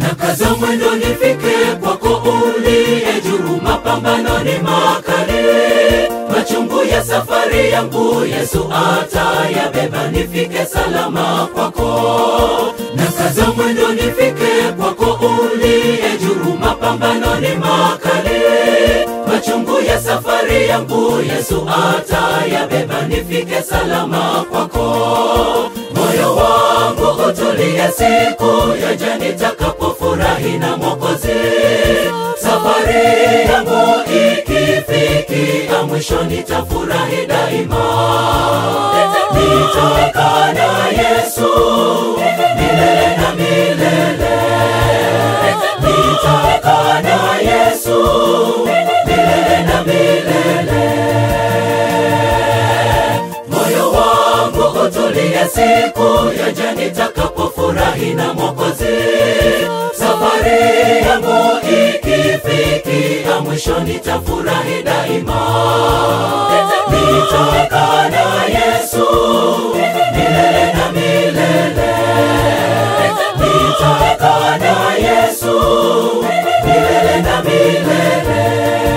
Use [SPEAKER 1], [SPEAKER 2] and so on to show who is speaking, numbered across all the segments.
[SPEAKER 1] na kaza mwendo nifike kwako uliye juu, mapambano ni makali, machungu ya safari yangu Yesu atayabeba, nifike salama kwako. Na kaza mwendo nifike kwako uliye juu, mapambano ni makali, machungu ya safari yangu Yesu atayabeba, nifike salama kwako. Moyo wangu utulie, siku yaja nitakapofurahi na Mwokozi. Safari yangu ikifikia mwisho, nitafurahi daima, nitakaa na Yesu milele na milele, nitakaa na Yesu milele na milele. Moyo wangu utulie, siku yaja nitakapofurahi na Mwokozi. Safari yangu ikifikia mwisho, nitafurahi daima, nitakaa na Yesu milele na milele, nitakaa na Yesu milele na milele.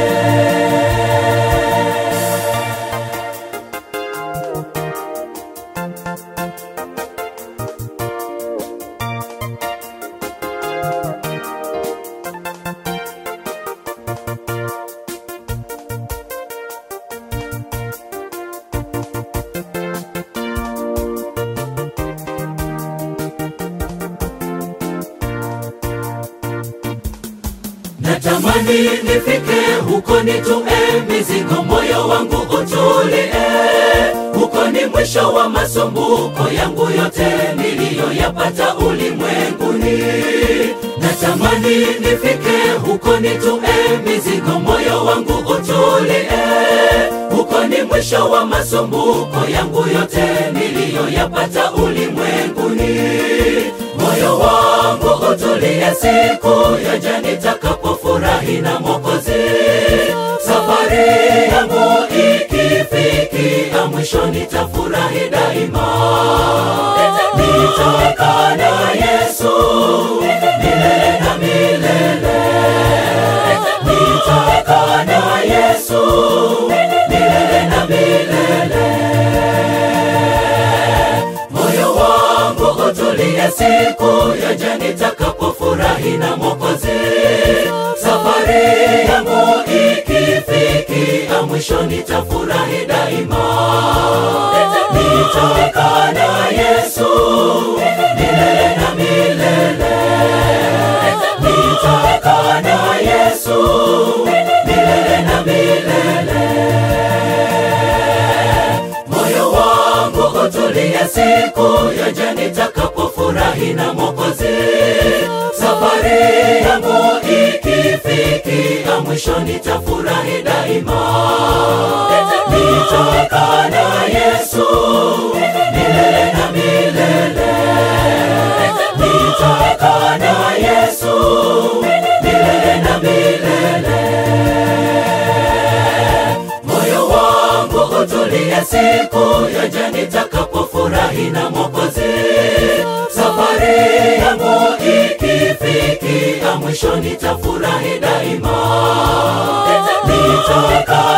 [SPEAKER 1] Natamani nifike huko, nitue mizigo, moyo wangu utulie. Huko ni mwisho wa masumbuko yangu yote niliyoyapata ulimwenguni. Natamani nifike huko, nitue mizigo, moyo wangu utulie. Huko ni mwisho wa masumbuko yangu yote niliyoyapata ulimwenguni. Moyo wangu utulie, siku yaja nitakapofurahi na Mwokozi. Safari yangu ikifikia mwisho, nitafurahi daima, nitakaa na Yesu milele na milele, nitakaa na Yesu milele na milele. Moyo wangu utulie, siku yaja nitakapofurahi na Mwokozi. Safari yangu ikifikia mwisho, nitafurahi daima, nitakaa na Yesu milele na milele, nitakaa na Yesu milele na milele. Moyo wangu utulie, siku yaja nitakapofurahi na Mwokozi. Safari yangu ikifikia mwisho, nitafurahi daima, nitakaa na Yesu milele na milele, nitakaa na Yesu milele na milele. Moyo wangu utulie, siku yaja nitakapofurahi na Mwokozi. Safari yangu ikifikia mwisho, nitafurahi daima, nitakaa